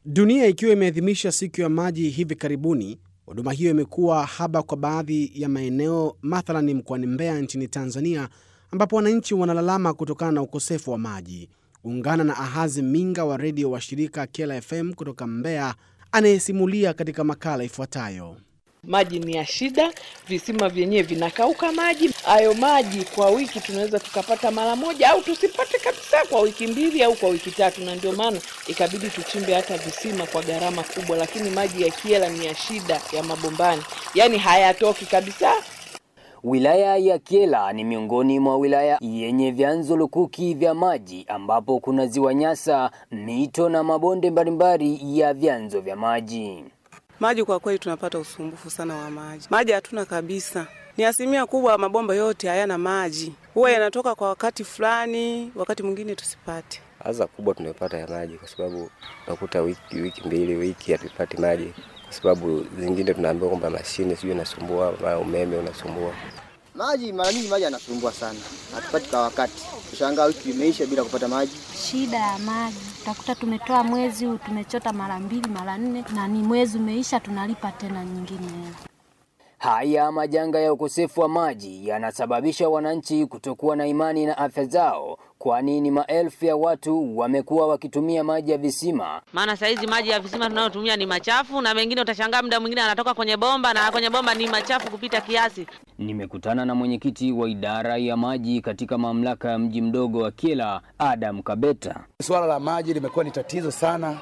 Dunia ikiwa imeadhimisha siku ya maji hivi karibuni, huduma hiyo imekuwa haba kwa baadhi ya maeneo, mathalani mkoani Mbeya nchini Tanzania, ambapo wananchi wanalalama kutokana na ukosefu wa maji. Ungana na Ahazi Minga wa redio wa shirika Kela FM kutoka Mbeya, anayesimulia katika makala ifuatayo. Maji ni ya shida, visima vyenyewe vinakauka maji. Hayo maji kwa wiki tunaweza tukapata mara moja au tusipate kabisa kwa wiki mbili au kwa wiki tatu, na ndio maana ikabidi tuchimbe hata visima kwa gharama kubwa, lakini maji ya Kyela ni ya shida ya mabombani, yaani hayatoki kabisa. Wilaya ya Kyela ni miongoni mwa wilaya yenye vyanzo lukuki vya maji ambapo kuna ziwa Nyasa, mito na mabonde mbalimbali ya vyanzo vya maji. Maji kwa kweli tunapata usumbufu sana wa maji. Maji hatuna kabisa, ni asilimia kubwa, mabomba yote hayana maji, huwa yanatoka kwa wakati fulani, wakati mwingine tusipate. Adha kubwa tunayopata ya maji, kwa sababu unakuta wiki, wiki mbili wiki hatupati maji, kwa sababu zingine tunaambiwa kwamba mashine sijui inasumbua, mara umeme unasumbua. Maji mara nyingi maji yanasumbua sana, hatupati kwa wakati. Tushangaa wiki imeisha bila kupata maji. Shida ya maji, utakuta tumetoa mwezi huu tumechota mara mbili mara nne, na ni mwezi umeisha tunalipa tena nyingine hela. Haya majanga ya ukosefu wa maji yanasababisha wananchi kutokuwa na imani na afya zao, kwani ni maelfu ya watu wamekuwa wakitumia maji ya visima. Maana saizi maji ya visima tunayotumia ni machafu, na mengine utashangaa muda mwingine anatoka kwenye bomba na kwenye bomba ni machafu kupita kiasi. Nimekutana na mwenyekiti wa idara ya maji katika mamlaka ya mji mdogo wa Kyela, Adam Kabeta. Suala la maji limekuwa ni tatizo sana,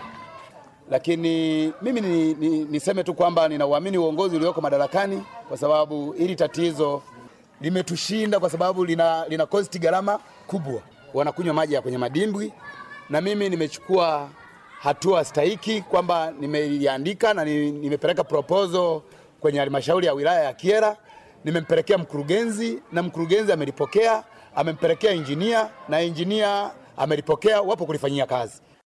lakini mimi ni, ni, niseme tu kwamba ninauamini uongozi ulioko madarakani, kwa sababu hili tatizo limetushinda, kwa sababu lina, lina kosti gharama kubwa. Wanakunywa maji ya kwenye madimbwi, na mimi nimechukua hatua stahiki kwamba nimeiandika na nimepeleka proposal kwenye halmashauri ya wilaya ya Kyela, nimempelekea mkurugenzi na mkurugenzi amelipokea, amempelekea injinia na injinia amelipokea, wapo kulifanyia kazi.